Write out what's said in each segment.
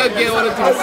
gee wala timis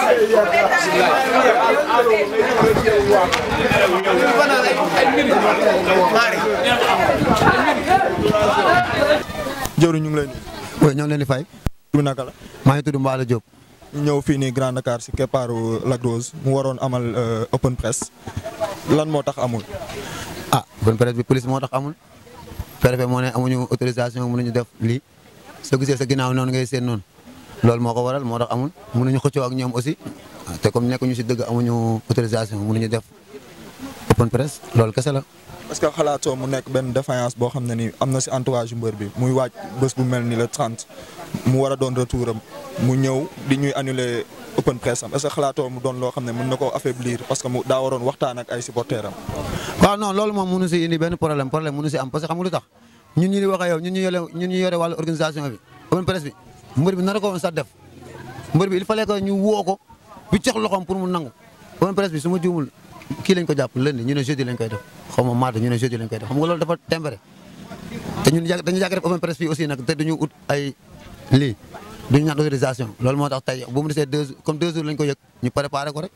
jëwriñ ñu ngi lay nuyu. oui ñoo ngi leen di fay. tur bi naka la. maa ngi tudd Mbaala Diop. ñu ñëw fii nii Grand Dakar si keppaaru Lac Rose mu waroon amal open press lan moo tax amul. ah open press bi police moo tax amul. préfet moo ne amuñu autorisation mënuñu def lii soo gisee sa ginnaaw noonu ngay seen noonu loolu moo ko waral moo tax amul mënuñu xëccoo ak ñoom aussi te comme nekkuñu si dëgg amuñu autorisation mënuñu def open press loolu kese la. parce que xalaatoo mu nekk benn défaillance boo xam ne ni am na si entourage yu mbër bi muy waaj bés bu mel ni le 30 mu war a doon retour am mu ñëw di ñuy annuler open press am est-ce que xalaatoo mu doon loo xam ne mën na koo affaiblir parce que mu daa waroon waxtaan ak ay supporters am. waaw non loolu moom mënu si indi benn problème problème mënu si am parce que xam nga lu tax ñun ñu di wax ak yow ñun ñu yore ñun ñu yore wàllu organisation bi open press bi mbër bi nar ko woon sax def mbër bi il fallait que ñu woo ko bi jox loxoom pour mu nangu open press bi su ma juumul kii lañ ko jàpp lundi ñu ne jeudi lañ koy def xaw ma mardi ñu ne jeudi lañ koy def xam nga loolu dafa tempéré te ñun yàgg dañu yàgg def open press fii aussi nag te duñu ut ay lii duñu ñaan autorisation loolu moo tax tey bu mu desee deux comme deux jours lañ ko yëg ñu préparé ko rek.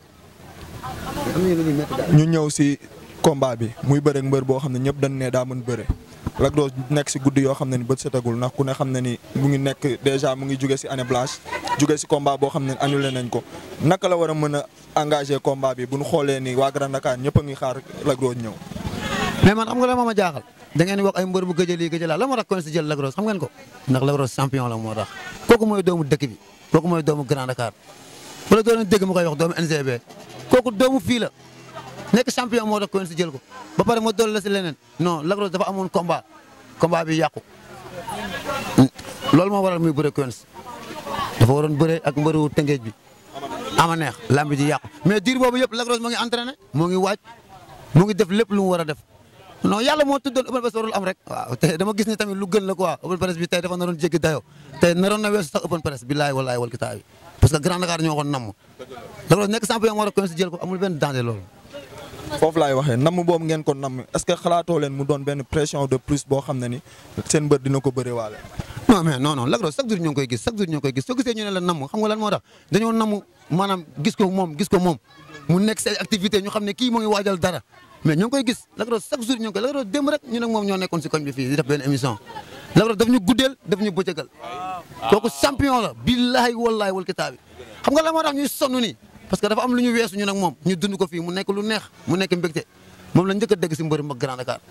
ñu ñëw si combat bi muy bëre mbër boo xam ne ñëpp dañ ne daa mën bëre Lac Rose nekk si guddi yoo xam ne ni bët setagul ndax ku ne xam ne ni mu ngi nekk déjà mu ngi jóge si année blanche jóge si combat boo xam ne annulé nañ ko naka la war a mën a engagé combat bi bu ñu xoolee ni waa Grand Dakar ñëpp a ngi xaar Lac Rose ñëw. mais man xam nga la ma ma jaaxal da ngeen di wax ay mbër bu gëj a lii gëj a laa la moo tax kon si jël Lac Rose xam ngeen ko ndax Lac Rose champion la moo tax kooku mooy doomu dëkk bi kooku mooy doomu Grand Dakar wala doon dégg ma koy wax doomu NGB kooku doomu fii la nekk champion moo tax kon si jël ko ba pare ma dool la si leneen non Lac Rose dafa amoon combat combat bi yàqu loolu moo waral muy bëre Quench dafa waroon bëre ak mbëru tëngeej bi ama neex lamb ji yàqu mais diir boobu yëpp Lac Rose moo ngi entraîné moo ngi waaj moo ngi def lépp lu mu war a def non yàlla moo tuddoon open press warul am rek waaw te dama gis ni tamit lu gën la quoi open press bi tey dafa naroon jéggi dayoo tey naroon na weesu sax open press billaay wallaay wal kitaabi parce que Grand Dakar ñoo ko namm Lac Rose nekk champion moo war a Quench jël ko amul benn danger loolu foofu laay waxee namm boobu ngeen ko namm est-ce que xalaatoo leen mu doon benn pression de plus boo xam ne ni seen mbër dina ko bëre waale. non mais non non Lac Rose chaque jour ñoo ngi koy gis chaque jour ñoo ngi koy gis soo gisee ñu ne la namm xam nga lan moo tax dañoo namm maanaam gis ko moom gis ko moom mu nekk say activité ñu xam ne kii moo ngi waajal dara mais ñoo ngi koy gis Lac Rose chaque jour ñoo ngi koy Lac Rose démb rek ñu nag moom ñoo nekkoon si koñ bi fii di def benn émission Lac Rose daf ñu guddeel daf ñu bëccëgal kooku champion la billaahi wallaahi wal kitaabi xam nga la moo tax ñuy sonn nii parce que dafa am lu ñu weesu ñu nag moom ñu dund ko fii mu nekk lu neex mu nekk mbégte moom la njëkk a dégg si mbëri mag Grand Dakar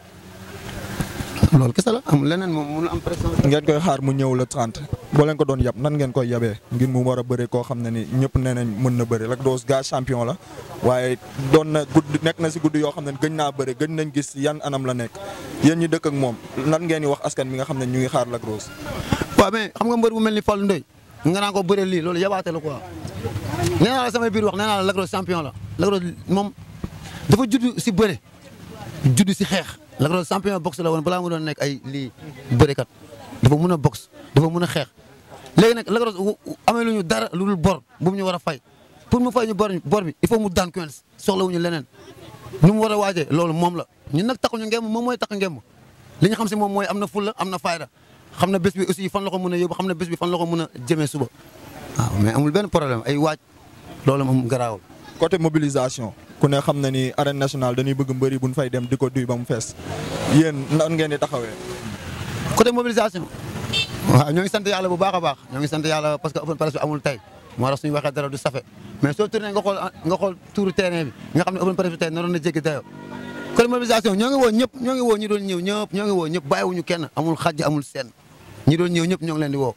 loolu kese la amul leneen moom mënul am pression. ngeen koy xaar mu ñëw le 30 boo leen ko doon yab nan ngeen koy yabee ngir mu war a bëre koo xam ne ni ñëpp nee nañ mën na bëre Lac Rose gaa champion la waaye doon na gudd nekk na si guddi yoo xam ne gëñ naa bëre gëñ nañ gis yan anam la nekk yéen ñi dëkk ak moom nan ngeen di wax askan mi nga xam ne ñu ngi xaar Lac Rose. waaw mais xam nga mbër bu mel ni Fallou Ndoye nga naan ko bëre lii loolu yabaate la quoi nee naa la samay biir wax nee naa la Lac Rose champion la Lac Rose moom dafa judd si bëre judd si xeex Lac Rose champion boxe la woon balaa mu doon nekk ay lii bërekat dafa mun a boxe dafa mun a xeex léegi nag Lac Rose amee lu ñu dara lu dul bor bu mu ñu war a fay pour mu fay ñu bor bor bi il faut mu daan Quench soxlawuñu leneen nu mu war a waajee loolu moom la ñun nag taxuñu ngemb moom mooy tax ngemb li ñu xam si moom mooy am na fulla am na fayda xam na bés bi aussi fan la ko mën a yóbbu xam na bés bi fan la ko mën a jëmee suba waaw mais amul benn problème ay waaj loolu moom garaawul. côté mobilisation ku ne xam na ni arène nationale dañuy bëgg mbëri bu ñu fay dem di ko duy ba mu fees yéen nan ngeen di taxawee. côté mobilisation waaw ñoo ngi sant yàlla bu baax a baax ñoo ngi sant yàlla parce que open press bi amul tey moo tax suñu waxee dara du safe mais soo tourné nga xool nga xool tuuru terrain bi nga xam ne open press bi tey naroon na jéggi dayoo côté mobilisation ñoo ngi woo ñëpp ñoo ngi woo ñi doon ñëw ñëpp ñoo ngi woo ñëpp bàyyiwuñu kenn amul xajj amul seen ñi doon ñëw ñëpp ñoo ngi leen di woo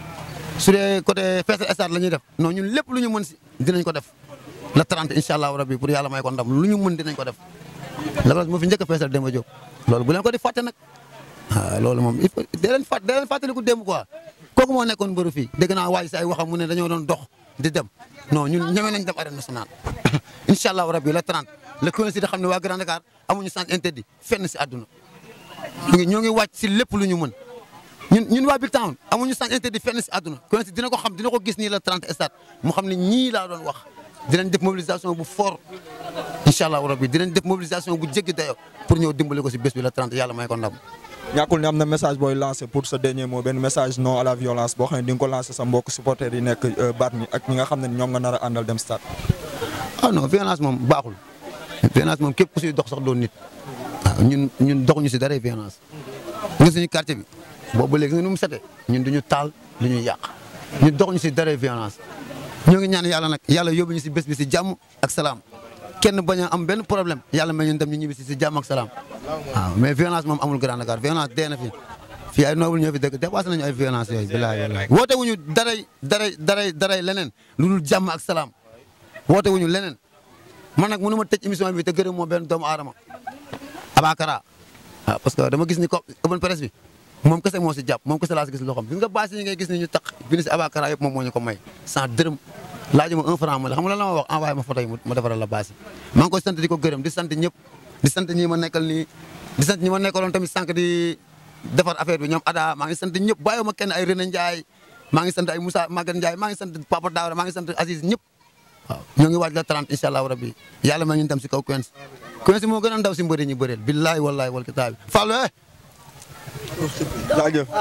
su dee côté feesal stade la ñuy def non ñun lépp lu ñu mën si dinañ ko def la 30 incha allahu rabbi pour yàlla may ko ndam lu ñu mën dinañ ko def Lac Rose moo fi njëkk a feesal Demba Diop loolu bu leen ko di fàtte nag waaw loolu moom il faut dee leen fàtt dee leen fàttaliku démb quoi kooku moo nekkoon mbëru fii dégg naa waay si ay waxam mu ne dañoo doon dox di dem non ñun ñeme nañ dem arène nationale incha allahu rabbi la 30 le coïncide xam ne waa Grand Dakar amuñu sens interdit fenn si àdduna ñu ngi ñoo ngi wàcc si lépp lu ñu mën ñun ñun waa Big Town amuñu sens interdit fenn si àdduna coïncide dina ko xam dina ko gis nii la 30 stade mu xam ne ñii laa doon wax dinañ def mobilisation bu fort incha allahu rabbi dinañ def mobilisation bu jéggi dayo pour ñëw dimbali ko si bés bi la 30 yàlla may ko ndam ñàkkul ne am na message booy lancé pour sa dernier mot benn message non à la violence boo xam ne di nga ko lancé sa mbokk supporters yi nekk baat mi ak ñi nga xam ne ñoom nga nar a àndal dem stade. ah non violence moom baaxul violence moom képp ku siy dox sax doon nit waaw ñun ñun doxuñu si dara violence. nga suñu quartier bi boobu ba léegi nga nu mu setee ñun duñu taal du ñu yàq ñun doxuñu si dara violence ñoo ngi ñaan yàlla nag yàlla yóbbu ñu si bés bi si jàmm ak salaam kenn bañ a am benn problème yàlla may ñun dem ñu ñibbi si si jàmm ak salaam waaw mais violence moom amul Grand Dakar violence dee na fi fii ay noble ñoo fi dëkk dépassé nañu ay violence yooyu bilaay wallaay woote wuñu daray daray daray daray leneen lu dul jàmm ak salaam woote wuñu leneen man nag mënu ma tëj émission bi te gërëm moo benn doomu aadama Abakara waaw parce que dama gis ni ko open presse bi moom kese moo si jàpp moom kese laa si gis loxoom gis nga bâche yi ngay gis ni ñu tax bi ni si Abakara yëpp moom moo ñu ko may sans dërëm laaj ma un franc ma la xam nga lan la ma wax envoyé ma photo yi ma defaral la bâche yi maa ngi koy sant di ko gërëm di sant ñëpp di sant ñi ma nekkal nii di sant ñi ma nekkaloon tamit sànq di defar affaire bi ñoom Ada maa ngi sant ñëpp bàyyi ma kenn ay René Ndiaye maa ngi sant ay Moussa Maguette Ndiaye maa ngi sant Papa Daouda maa ngi sant Aziz ñëpp waaw ñoo ngi waaj la 30 incha allah rabbi yàlla ma ñu dem si kaw Quench Quench moo gën a ndaw si mbëri ñi bëreel billahi wallahi wal kitaabi Fallou eh jaajëf.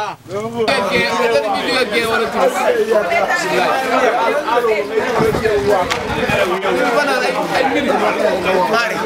Mari